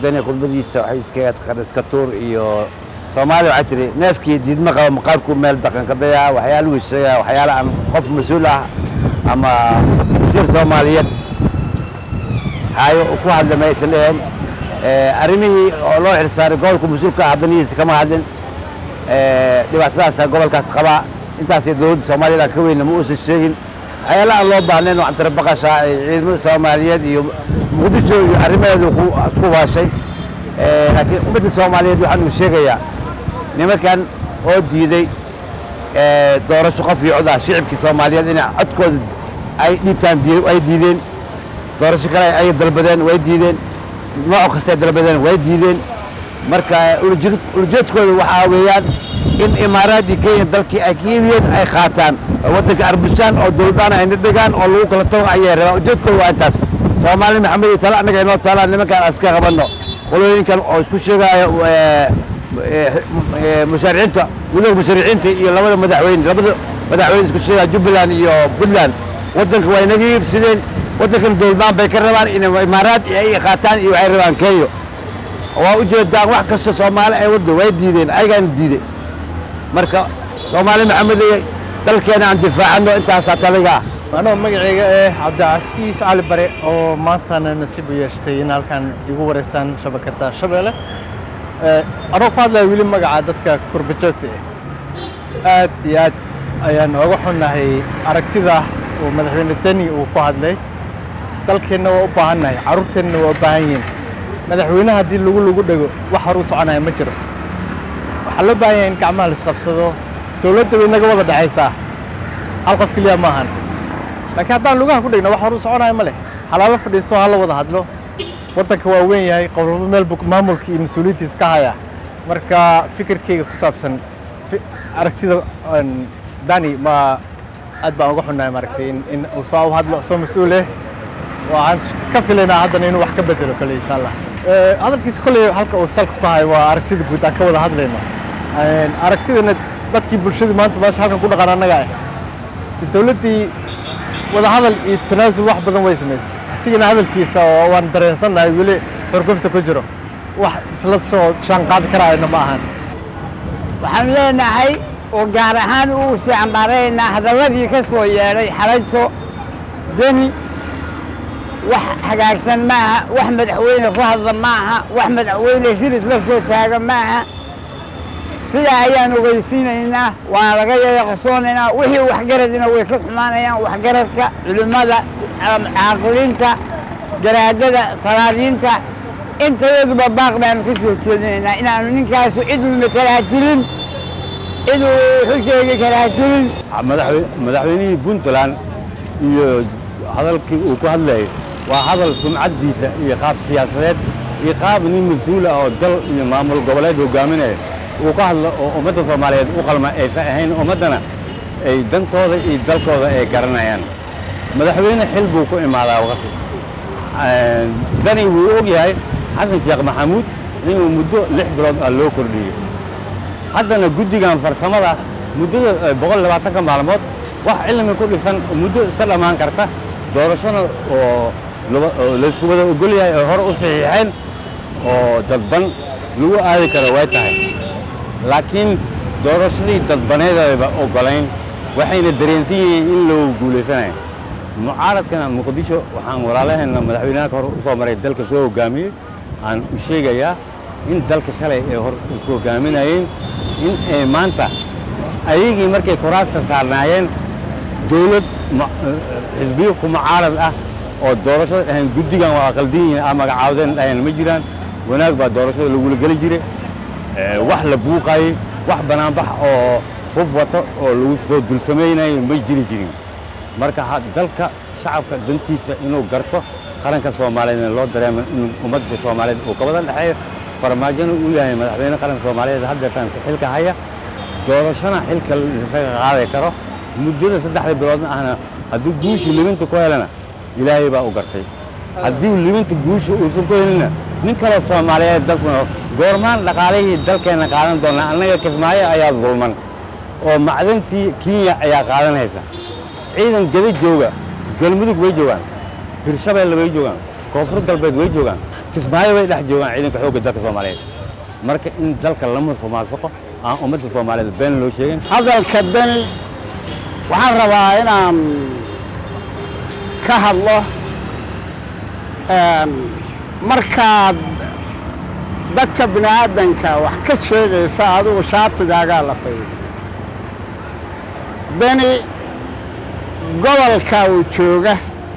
dani khudbadiisa waxay iskaga taqaan iska tuur iyo soomaali waxaa tiri neefkii diidma qaba maqaarku meel dhaqanka dayaa waxyaala wiisaya waxyaala aan qof mas-uul ah ama wasiir soomaaliyeed hayo ku hadla maysan dheheen arrimihii oo loo xilsaaray gobolka mas-uulka ah haddanihiisa kama hadlin dhibaatadaasa gobolkaas qabaa intaasay dowladda soomaaliyada ka weynna ma uusan sheegin waxyaala aan loo baahnayn waxaan tira baqashaa ciidamada soomaaliyeed iyo muqdisho iyo arrimaheedu isku waashay laakiin ummadda soomaaliyeed waxaan uu sheegayaa nimankan oo diiday doorasho qof iyo cod ah shicibkii soomaaliyeed inay codkooda ay dhiibtaan ay diideen doorasho kale ay dalbadeen way diideen nooc kastay dalbadeen way diideen marka ulajeedkooda waxaa weeyaan in imaaraad iyo kenya dalkii ay ka yimiyeen ay qaataan oo waddanka arbushaan oo dowladaan ayna dhigaan oo lagu kala tago ayay rabaan ujeedkooda waa intaas soomaali maxamed iyo tala annaga inoo taalaan nimankaan aska qabanno qolooyinkan oo isku sheegaayo mushaariciinta midooda mushaariciinta iyo labada madaxweyne labada madaxweyne isku sheegaya jubbaland iyo puntland waddanka waa inaga iibsadeen waddankan dowladaan bay ka rabaan in imaaraad ay qaataan iyo waxay rabaan kenya waa u jeedaan wax kasta soomaali ay waddo way diideen ayagaana diiday marka soomaali maxamed dalkeena aan difaacano intaasaa taliga ah anoo magacayga eh cabdicasiis cali bare oo maantana nasiib u yeeshtay in halkan igu wareystaan shabakada shabeelle anoo ku hadlaya weli magaca dadka kurbajoogta ah aad iyo aad ayaan ooga xunnahay aragtida uu madaxweyne deni uu ku hadlay dalkeenna waa u baahannahay carruurteenna waa u baahan yihiin madaxweynaha haddii lagu lagu dhego wax hor u soconaya ma jiro waxaa loo baahan yahay in gacmaha la isqabsado dowladda bay naga wada dhexaysaa hal qof keliya maahan laakiin haddaan lugaha ku dhegno wax hor u soconaya ma leh halaalo fadhiisto hala wada hadlo waddanka waa weyn yahay qowlabo meel buu maamulka iyo mas-uuliyiintiis ka haya marka fikirkayga ku saabsan aragtida dani ma aad baan uga xunnahay maaragtay in in uu soo u hadlo soo mas-uul eh waxaan ka filaynaa haddana inuu wax ka bedelo kale insha allah hadalkiisa kolley halka uu salka ku hayo waa aragtida guud aan ka wada hadlayno aragtidana dadkii bulshadu maanta meesha halkan ku dhaqan annaga ah dowladdii wadahadal iyo tanaasul wax badan way samaysay asigana hadalkiisa oo waan dareensannahay weli xurgufta ku jiro wax isla soo shaan qaadi karaayana ma ahan waxaan leenahay oo gaar ahaan uu sii cambaaraynaa hadalladii ka soo yeedhay xalayto deni wax hagaagsan maaha wax madaxweyne ku hadla maaha wax madaxweyne hiris la soo taaga maaha sidaa ayaan ogeysiinaynaa waana laga yayaqasoonaynaa wixii waxgaradina way ka xumaanayaan waxgaradka culimmada caaqiliinta garaadada salaadiinta intayaduba baaq baanu ka soo jeedinaynaa inaanu ninkaasu ciduu matalaa jirin ciduu wuxu sheegi karaa jirin madaxweynihii puntland iyo hadalkii uu ku hadlayay waa hadal sumcaddiisa iyo qaab siyaasadeed iyo qaab nin mas-uul ah oo dal iyo maamul goboleed hogaaminaya uu ka hadlo oo ummadda soomaaliyeed u qalma aysan ahayn ummaddana ay dantooda iyo dalkooda ay garanayaan madaxweyne xil buu ku imaadaa waqti dani wuu og yahay xasan sheekh maxamuud inuu muddo lix bilood ah loo kordhiyey haddana guddigan farsamada muddada boqol labaatanka maalmood wax cilmi ku dhisan muddo iska dhammaan karta doorashona oo laysku wada ogol yahay oo hore u saxiixeen oo dadban lagu aadi karo way tahay laakiin doorashadii dadbaneedayba ogolayn waxayna dareensan yihiin in loo guulaysanayo mucaaradkana muqdisho waxaan walaalaheenna madaxweynaha hore u soo maray dalka soo hoggaamiyey aan u sheegayaa in dalka shalay ay hor u soo hogaaminayeen in ay maanta ayagii markay kuraasta saarnaayeen dowlad xisbiyo ku mucaarad ah oo doorashada dhahayn guddigan waa aqaldiin yihiin aa magacaawdeen dhahayn ma jiraan wanaag baa doorashada lagula geli jiray wax la buuqayey wax banaanbax oo hub wato oo lagu soo dulsamaynayo ma jiri jirin marka dalka shacabka dantiisa inuu garto qaranka soomaaliyeedna loo dareemo in ummadda soomaaliyeed uu ka wada dhexeeyo farmaajona uu yahay madaxweyne qaranka soomaaliyeed haddeertaan xilka haya doorashona xilka isaga qaadi karo muddada saddexda biloodna ahna hadduu guushii libinta ku helana ilaahay baa u gartay haddii libinta guusha uusan ku helinna nin kaloo soomaaliyeed dalkuna goormaan dhaqaalihii dalkeenna qaadan doonaa annaga kismaayo ayaa dulman oo macdantii kenya ayaa qaadanaysa ciidan gada jooga galmudug way joogaan hirshabeelle way joogaan koonfur galbeed way joogaan kismaayo way dhex joogaan ciidanka xoogga dalka soomaaliyeed marka in dalka la musuqmaasuqo aan ummadda soomaaliyeed been loo sheegin hadalka dani waxaan rabaa inaan ka hadlo een, markaad dadka bini aadanka wax ka sheegaysa adigu shaatigaagaa la faydo dani gobolka uu jooga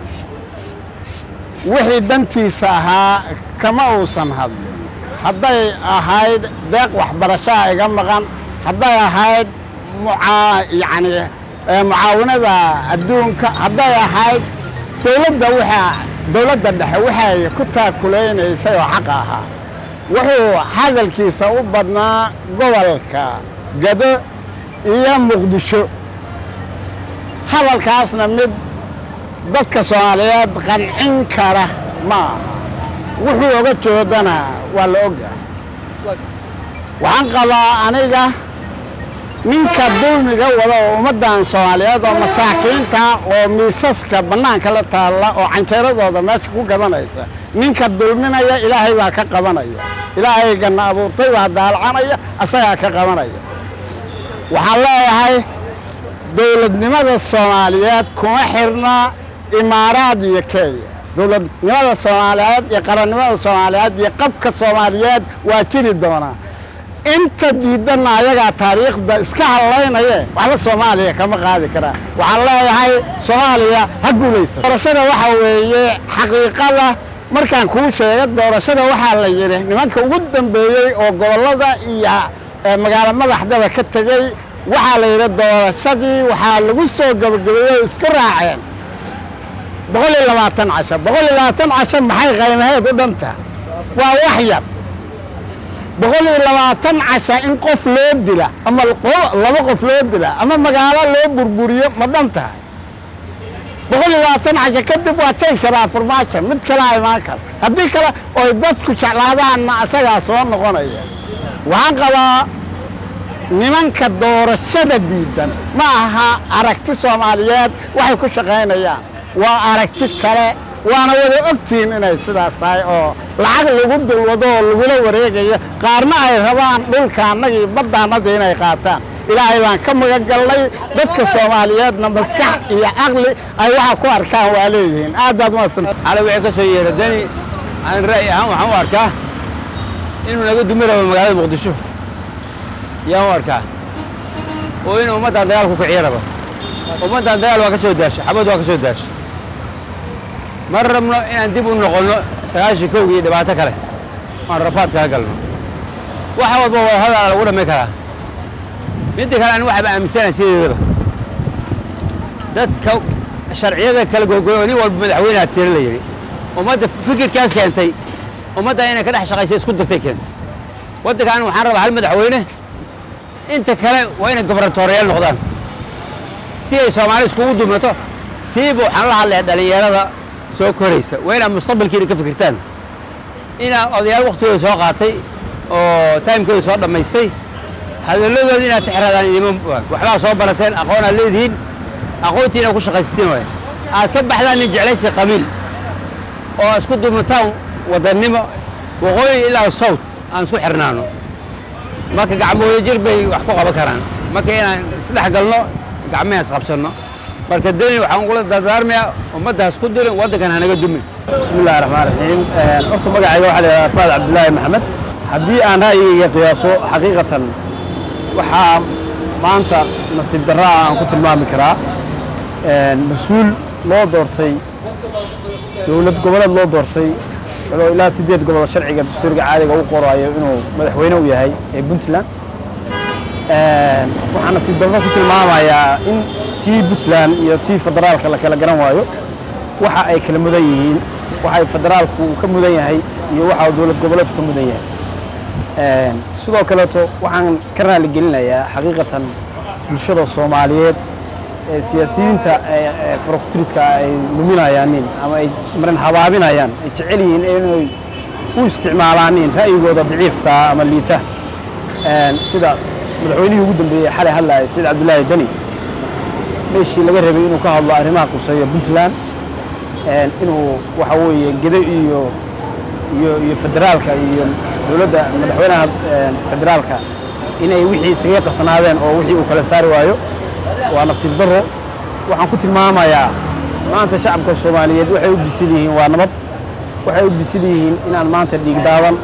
wixii dantiisa ahaa kama uusan hadlin hadday ahayd deeq waxbarashaa iga maqan hadday ahayd mucaa yacni ee, mucaawinada adduunka hadday ahayd dowladda waxaa dowladda dhexe waxay ku taakulaynaysay oo xaqa ahaa wuxuu hadalkiisa u badnaa gobolka gado iyo muqdisho hadalkaasna mid dadka soomaaliyeed qancin kara ma aha wuxuu oga joodana waa la ogyahay waxaan qabaa aniga ninka dulmiga wada oo ummaddan soomaaliyeed oo masaakiinta oo miisaska bannaanka la taalla oo canjeeradooda meesha ku gadanaysa ninka dulminaya ilaahay baa ka qabanaya ilaahaygana abuurtay baa daalcanaya asagaa ka qabanaya waxaan leeyahay dowladnimada soomaaliyeed kuma xirna imaaraad iyo kenya dowladnimada soomaaliyeed iyo qarannimada soomaaliyeed iyo qabka soomaaliyeed waa jiri doonaa inta diidanna ayagaa taariikhda iska hadlaynaye waxba soomaaliya kama qaadi karaa waxaan leeyahay soomaaliya ha guulaysa doorashada waxa weeye xaqiiqada markaan kuu sheega doorashada waxaa la yidhi nimanka ugu dambeeyey oo gobollada iyo eh, magaalo madaxdaba ka tegey waxaa la yidhi doorashadii waxaa lagu soo gabagabeeyey oo isku raaceen boqol iyo labaatan casho boqol iyo labaatan casho maxay qaymaheed u dhanta waa wax yar boqol iyo labaatan casha in qof loo dila ama qo- laba qof loo dila ama magaalo loo burburiyo ma dhan tahay boqol iyo labaatan casha kadib waa tay karaa furmaasha mid kalaa imaan kara haddii kale oy dadku jeclaadaanna asagaa soo noqonaya waxaan qabaa nimanka doorashada diidan ma aha aragti soomaaliyeed waxay ku shaqaynayaan waa aragti kale waana wada ogtihiin inay sidaas tahay oo lacag lagu dulwado oo lagula wareegayo qaarna ay rabaan dhulka annagii baddaannadii inay qaataan ilaahay baan ka magagalnay dadka soomaaliyeedna maskax iyo caqli ay waxa ku arkaan waa leeyihiin aad baad umadsanta xalay wixii ka soo yeera dani aan ra'yi ahaan waxaan u arkaa inuu naga dumi rabo magaalada muqdisho yaan u arkaa oo in ummaddan dagaal ku kiciyo rabo ummaddan dagaal waa ka soo daashay xabad waa ka soo daashay ma rabno inaan dib u noqonno sagaashii kowgii iyo dhibaato kale aan rafaad kaga galno waxa walba waa hadal lagu dhammayn karaa midda kale ani waxaaba aaminsanahay sideedaba dadka sharciyada kala gogoy oo nin walba madaxweyneha tira la yidhi ummadda fikirkaas keentay ummadda inay ka dhex shaqayso isku dirtay keentay waddankan waxaan rabaa hal madaxweyne inta kale waa inay gobernatooriyaal noqdaan si ay soomaali iskugu dumato siiba waxaan la hadlayaa dhallinyarada soo koraysa waa inaad mustaqbalkiina ka fikirtaan inaad odayaal waktigooda soo qaatay oo taimkooda soo dhammaystay hadalladooda inaad tixraadaan idima waxbaa soo barateen aqoon aad leedihiin aqoontii inaad ku shaqaysatiin waay aad ka baxdaan nin jeclaysi qabiil oo isku dumataan wadannimo waqooyi ilaa sawt aan isku xirnaano marka gacmooyo jir bay wax ku qaban karaan marka inaan isdhex galno gacmaha isqabsanno marka deni waxaan ugula dardaarmayaa ummadda ha isku dirin waddankan hanaga dumin بسم الله الرحمن الرحيم horta magacayga waxaa la yidhahdaa faad cabdulaahi maxamed haddii aan ra'yigayga qiyaaso xaqiiqatan waxaa maanta nasiib darra ah aan ku tilmaami karaa mas-uul loo doortay dowlad goboleed loo doortay oo ilaa siddeed gobol sharciga dastuuriga caadiga u qorayo inuu madaxweyne u yahay ee puntland waxaa nasiib darro ku tilmaamayaa in tii puntland iyo tii federaalka la kala garan waayo waxa ay kala mudan yihiin waxa ay federaalku uu ka mudan yahay iyo waxa uu dowlad goboleedku ka mudan yahay sidoo kaleeto waxaan ka raali gelinayaa xaqiiqatan bulshada soomaaliyeed ee siyaasiyiinta ee farokutiriska ay luminayaanin ama ay marin habaabinayaan ay jecel yihiin inay u isticmaalaanin ra'yigooda daciifka ah ama liita sidaas madaxweynihii ugu dambeeyey xalay hadlaaya sayid cabdulaahi deni meeshii laga rabay inuu ka hadlo arrimaha quseeya puntland een, inuu waxa weeye gede iyo iyo iyo federaalka iyo dowladda madaxweynaha een, federaalka inay wixii isaga qasnaadeen oo wixii uu kala saari waayo waa nasiib darro waxaan ku tilmaamayaa maanta shacabka soomaaliyeed waxay u bisil yihiin waa nabad waxay u bisil yihiin inaan maanta dhiig daadan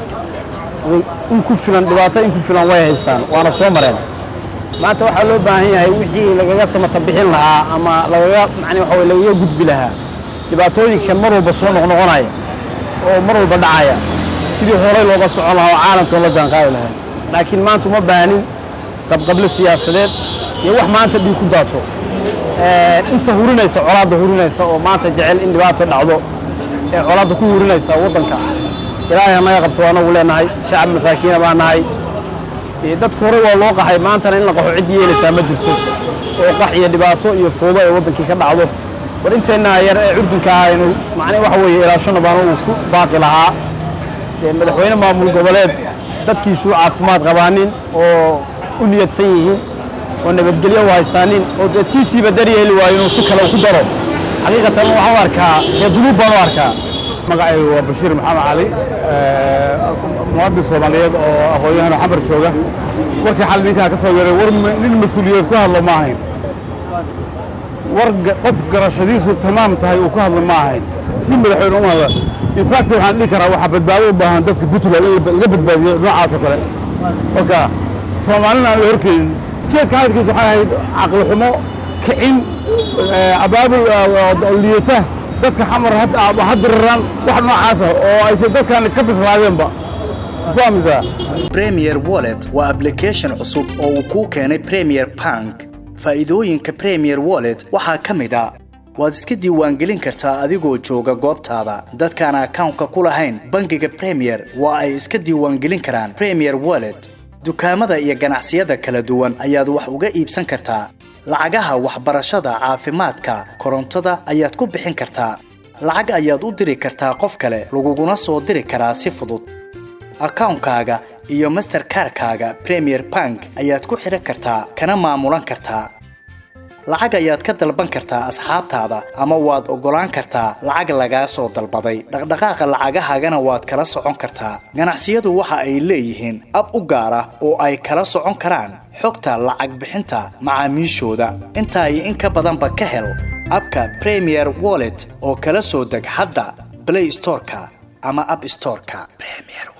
in ku filan dhibaato in ku filan way haystaan waana soo mareen maanta waxaa loo baahan yahay wixii lagaga samata bixin lahaa ama lagaga macni waxa weye lagaga gudbi lahaa dhibaatooyinkan mar walba soo noqnoqonaya oo mar walba dhacaya sidii horey looga socon lahaa oo caalamka la jaanqaadi lahaa laakiin maanta uma baahanin qabqablo siyaasadeed iyo wax maanta dhiig ku daato Ee, inta hurinaysa colaadda hurinaysa oo maanta jecel in dhibaato dhacdo ee colaadda ku hurinaysa waddanka ilaahay anaga qabto anagu leenahay shacab masaakiina baa nahay Ee, dadka hore waa loo qaxay maantana in la qaxo cid yeelaysaa ma jirto oo qax iyo dhibaato iyo foodo ay waddankii ka dhacdo war inteenna yar ee curdunka ah aynu macnii waxa weeye ilaashana baan uu ku baaqi lahaa Ee, madaxweyne maamul goboleed dadkiisu caafimaad qabaanin oo u niyadsan yihiin oo nabadgelyo u haystaanin oo dee tiisiiba daryeeli waayo inuu tu kale ku daro xaqiiqatan waxaan u arkaa dee dunuub baan u arkaa magacaygu waa bashiir maxamed cali muwaadin soomaaliyeed oo aqoon-yahan oo xamar jooga warkii xal ninkaa ka soo yaray war ma- nin mas-uuliyeed ku hadlo ma ahayn war ga- qof garashadiisu tamaam tahay uu ku hadlo ma ahayn si madaxweyne u hadla infact waxaan dhihi karaa waxaa badbaado u baahan dadka puntland in laga badbaadiyo noocaas oo kale marka soomaalina aan la horkeenin jeedka hadalkiisa waxay ahayd caqli xumo kicin eh, abaabul eh, oo liita dadka xamar had- ha diriraan wax noocaasa oo aysan dadkan ka bislaadeenba fahmaysaa Premier Wallet waa application cusub oo uu kuu keenay Premier Bank. Faa'iidooyinka Premier Wallet waxaa ka mid ah waad iska diiwaangelin kartaa adigoo jooga goobtaada. Dadkaan akawnka ku lahayn bangiga Premier waa ay iska diiwaangelin karaan Premier Wallet. Dukaamada iyo ganacsiyada kala duwan ayaad wax uga iibsan kartaa. Lacagaha waxbarashada, caafimaadka, korontada ayaad ku bixin kartaa. Lacag ayaad u diri kartaa qof kale, laguguna soo diri karaa si fudud. akawnkaaga iyo masterkarkaaga premier bank ayaad ku xidhan kartaa kana maamulan kartaa lacag ayaad ka dalban kartaa asxaabtaada ama waad oggolaan kartaa lacag lagaa soo dalbaday dhaqdhaqaaqa lacagahaagana waad kala socon kartaa ganacsiyadu waxa ay leeyihiin ab u gaar ah oo ay kala socon karaan xogta lacag bixinta macaamiishooda intaa iyo in ka badanba ka hel abka premier wallet oo kala soo deg hadda play storeka ama app storeka premier